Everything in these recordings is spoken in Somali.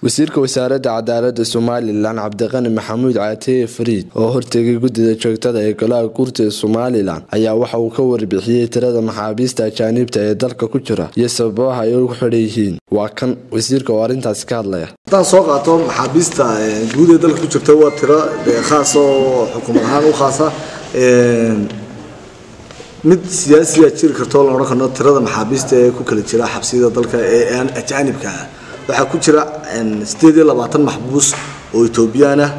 wasiirka wasaaradda cadaalada somalilan cabdiqani maxamuud caateye fariid oo hortegay guddida joogtada ee golaha guurta ee somalilan ayaa waxa uu ka warbixiyey tirada maxaabiista ajaaniibta ee dalka ku jira iyo sababaha ay ugu xidhan yihiin waa kan wasiirka oo arrintaasi ka hadlaya haddaan soo qaato maxaabiista guud ee dalka ku jirta waa tiro khaas oo xukuumad ahaan u khaasa mid siyaasiya jiri karto la odhan karno tirada maxaabiista ee ku kala jira xabsiyada dalka ee aan ajaanibka ah waxaa ku jira sideed iyo labaatan maxbuus oo etoobiyaan ah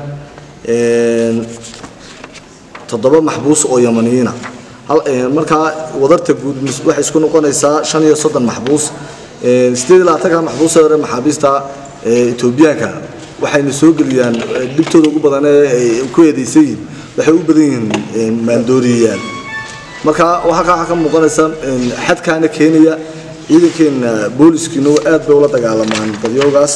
toddoba maxbuus oo yamaniyiina markaa wadarta guud waxay isku noqonaysaa shan iyo soddon maxbuus sideed iyo labaatanka maxbuus ee hore maxaabiista etoobiyaanka waxayna soo geliyaan dhibtooda ugu badan ee ay ku eedeysan yihiin waxay u badan yihiin maaldooriyayaal marka waxaa ka muuqanaysa xadkaana keenaya ciidankeena booliskiina aad bay ula dagaalamaan dadyoogaas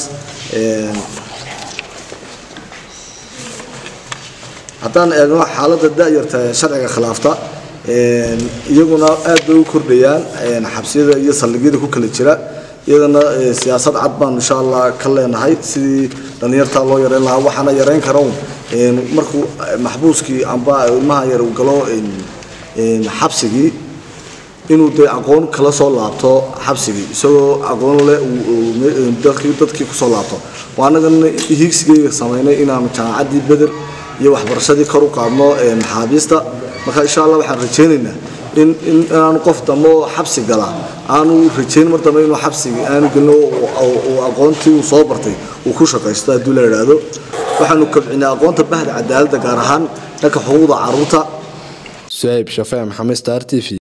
haddaan eegno xaaladda da-yarta sharciga khilaafta iyaguna aad bay u kordhayaan xabsiyada iyo saldhigyada ku kala jira iyadana siyaasad cad baan insha allah ka leenahay sidii dhallinyartaa loo yareyn lahaa waxaana yareyn kara markuu maxbuuskii amba ilmaha yar uu galo xabsigii inuu dee aqoon kala soo laabto xabsigii isagoo aqoon leh dadkii kusoo laabto waa annagana hiigsigeyga samaynay inaanu jaamacaddii beder iyo waxbarashadii kor u qaadno maxaabiista marka insha allah waxaan rajaynaynaa in inaanu qof dambe oo xabsi gala aanu rajayn mar dambe inuu xabsigii aanu gelino aqoontii uu soo bartay uu ku shaqaysto haddii la idhaahdo waxaanu kobcinay aqoonta bahda cadaaladda gaar ahaan dhanka xuquuqda caruurta suhayb shafee maxamed star t v